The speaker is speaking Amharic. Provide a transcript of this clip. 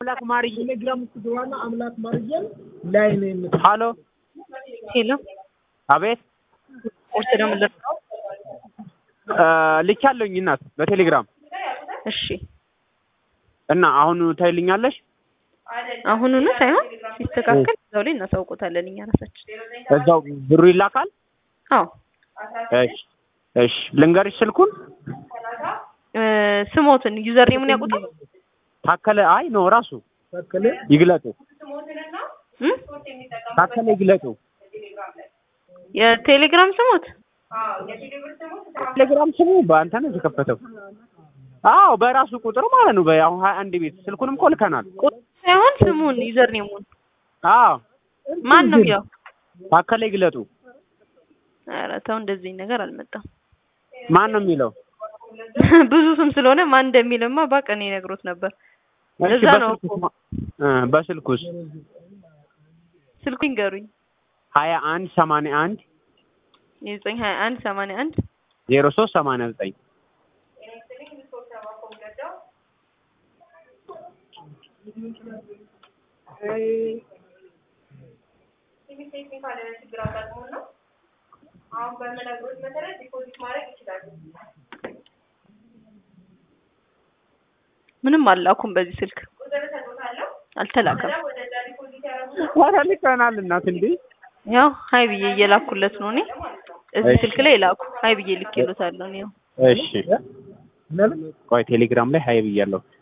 አምላክ ማርዬ ቴሌግራም ውስጥ ግባና አምላክ ማርዬን ላይ ነው የምት ሀሎ ሄሎ አቤት ቁርስ ደግሞ ልርሳው? ልቻለሁኝ እናት በቴሌግራም እሺ እና አሁን ታይልኛለሽ አሁኑኑ ሳይሆን ሲስተካከል እዛው ላይ እናሳውቆታለን እኛ ራሳችን። እዛው ብሩ ይላካል አዎ እሺ እሺ ልንገርሽ ስልኩን እ ስሞትን ዩዘር ኔሙን ያውቁታል? ታከለ አይ ነው ራሱ ተከለ ይግለጡ እም? ታከለ ይግለጡ የቴሌግራም ስሞት ቴሌግራም ስሙ በአንተ ነው የተከፈተው አዎ በራሱ ቁጥር ማለት ነው በያው ሀያ አንድ ቤት ስልኩንም እኮ ልከናል ቁጥር ሳይሆን ስሙን ዩዘር ኔሙን አዎ ማን ነው ያው? ታከለ ይግለጡ ኧረ ተው እንደዚህ ነገር አልመጣም። ማን ነው የሚለው ብዙ ስም ስለሆነ ማን እንደሚልማ ባቅ እኔ ነግሮት ነበር። እሺ ለዛ ነው በስልኩስ እኮ ማ- እ በስልኩስ ስልኩ ይንገሩኝ። ሀያ አንድ ሰማንያ አንድ የዘጠኝ ሀያ አንድ ሰማንያ አንድ ዜሮ ሶስት ሰማንያ ዘጠኝ ምንም አላኩም በዚህ ስልክ አልተላከም። ኧረ ልከናል እናት እንዴ ያው ሀይ ብዬ እየላኩለት ነው እኔ እዚህ እሺ። ስልክ ላይ ላኩ ሀይ ብዬ ልኬሎታለሁ እኔ ያው እሺ ቆይ ቴሌግራም ላይ ሀይ ብያለሁ